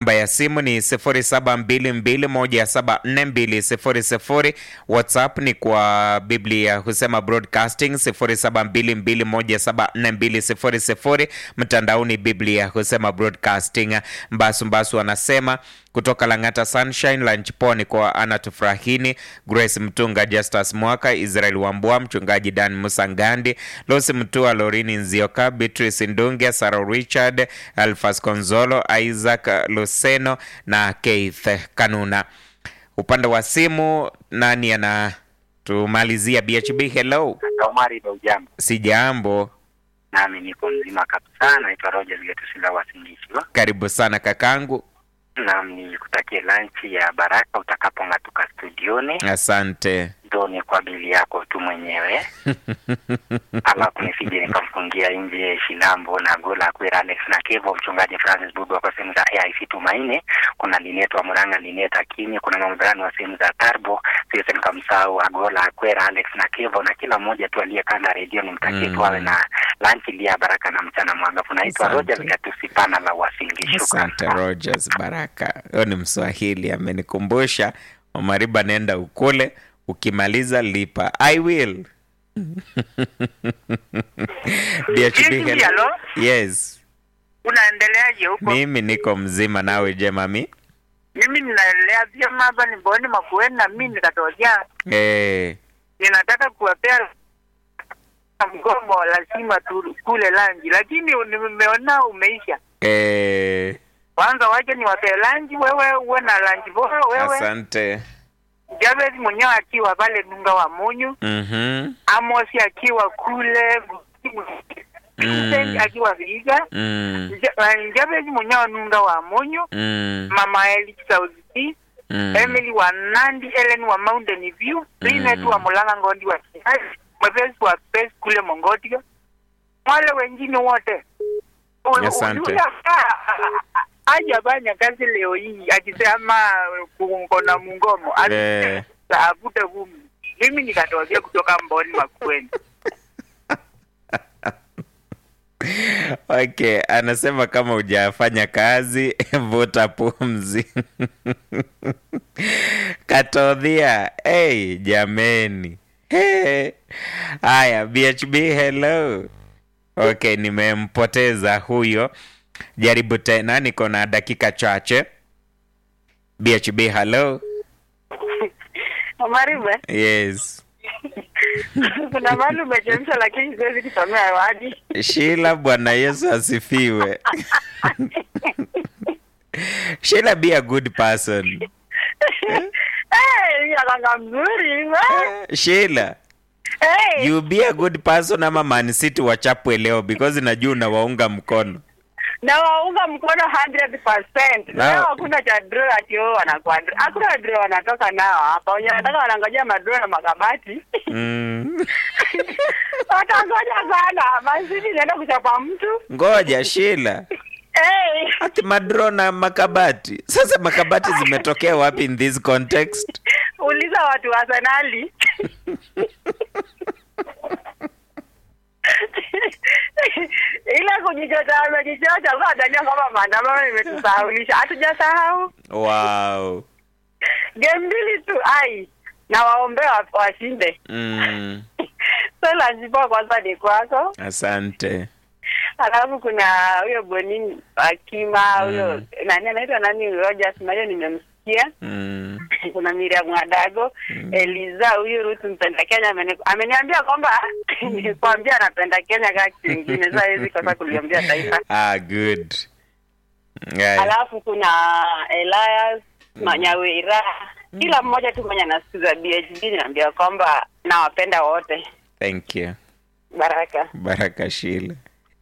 Namba ya simu ni 0722174200. WhatsApp ni kwa Biblia husema broadcasting 0722174200. Mtandaoni Biblia husema broadcasting. Mbasu Mbasu anasema kutoka Lang'ata Sunshine Lunch Poni kwa Ana Tufurahini, Grace Mtunga, Justus Mwaka, Israel Wambua, mchungaji Dan Musangandi, Losi Mtua, Lorini Nzioka, Beatrice Ndungia, Sarah Richard, Alfas Konzolo, Isaac Luseno na Keith Kanuna. Upande wa simu nani anatumalizia? BHB, hello. Omari Baujambo, Sijambo, nami niko mzima kabisa. Naitwa Rogers Getusila Wasingishwa, karibu sana kakangu. nami nikutakie lanchi ya baraka utakapong'atuka studioni. Asante. Ndo ni kwa bili yako tu mwenyewe, alafu nisije nikamfungia nje Shilambo na Gola Kwera Alex na Kevo, mchungaji Francis Bubu kwa sehemu za AIC Tumaini, kuna Linet wa Murang'a, Linet Akini, kuna mamdhani wa sehemu za Tarbo, siwezi nikamsahau Agola Kwera Alex na Kevo na kila mmoja tu aliyekanda redio, nimtakie Mm. tu awe na lanchi lia baraka na mchana mwangafu. Naitwa Asante. Rogers Gatusipana la Wasingi, Asante shukran. Rogers Baraka, huyo ni Mswahili amenikumbusha. Omariba, nenda ukule, ukimaliza lipa. I will. DHB, Vipi, hello. hello? Yes, Unaendeleaje huko? mimi niko mzima, nawe je mami? Mimi ninaendelea vyema hapa Nimboni Makueni, na mimi nikatokea, Eh, ninataka kuwapea mgomo, lazima tu kule lanji, lakini nimeona umeisha. eh, Kwanza waje niwapee lanji, wewe uwe na lanji bora, wewe asante. Jabez mwenyewe akiwa pale Dunga wa Munyu, Mhm, Amosi akiwa kule Vincent akiwa Viga, mm, Ja- Jabez mwenyewe Nunga wa Munyu, mm, Mama Eli South Sea mm. Emily wa Nandi, Ellen wa Mountain View, Linet wa Mulanga Ngondi wa Kiasi, Mwepesi wa Pes kule Mongotia, wale wengine wote U- Asante. ujue hapa, hajafanya kazi leo hii akisema kukona mungomo Eh. avute vumbi. Mimi nikatokea kutoka Mboni Makueni. Okay, anasema kama hujafanya kazi vuta pumzi. Katodhia, hey, jameni. Hey. Haya, BHB hello. Okay, nimempoteza huyo. Jaribu tena, niko na dakika chache. BHB hello. Omaribe, Yes. kuna mahali umechemsha, lakini siwezi kusomea wadi. Sheila, Bwana Yesu asifiwe. Sheila, be a good person. Eh, akanga mzuri we. Sheila, Eh, you be a good person ama Man City wachapwe leo because najua unawaunga mkono. na waunga mkono 100%. Na- Leo hakuna cha draw ati wao wanakuwa draw. Hakuna draw wanatoka nao hapa. Wenye wanataka wanangojea madraw na makabati. Mm. Watangoja sana. Mazidi naenda kuchapa mtu. Ngoja Sheila, Eh, ati madro na makabati. Sasa makabati zimetokea wapi in this context? uliza watu wa Arsenali. Ile kujichocha amejichocha kwa Daniel kama maandamano imetusahaulisha. Hatujasahau. Wow. Game mbili tu ai. Na waombea wa- washinde. Mm. So lazima kwanza ni kwako. Asante. Alafu kuna huyo Bonini Akima huyo Mm. nani anaitwa nani Rogers Mario nimemsikia. Mm. Kuna Miriam Mwadago, Eliza huyu Ruth mpenda Kenya ameni- ameniambia kwamba nikwambia anapenda Kenya kama kitu kingine. Sasa hizi kosa kuliambia taifa. Ah, good. Yeah. Alafu kuna Elias Manyawira. Kila mmoja tu mwenye anasikiza BHD niambia kwamba nawapenda wote. Thank you. Baraka. Baraka Sheila.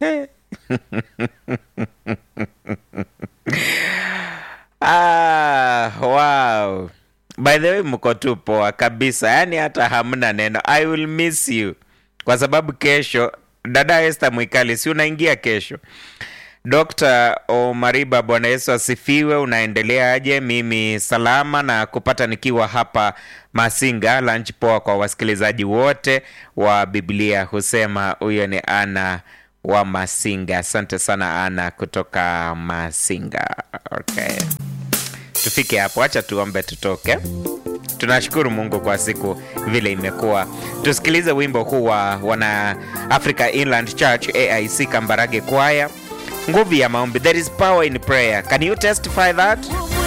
ah, wow. By the way, mko tu poa kabisa, yaani hata hamna neno. I will miss you kwa sababu kesho, dada Esther Mwikali, si unaingia kesho? Dr. Omariba, Bwana Yesu asifiwe. Unaendelea aje? Mimi salama na kupata nikiwa hapa Masinga. Lunch poa kwa wasikilizaji wote wa Biblia husema. Huyo ni Ana wa Masinga. Asante sana Ana kutoka Masinga. Okay. tufike hapo, acha tuombe tutoke. Tunashukuru Mungu kwa siku vile imekuwa. Tusikilize wimbo huu wa wana Africa Inland Church AIC Kambarage Choir, nguvu ya maombi. There is power in prayer. Can you testify that?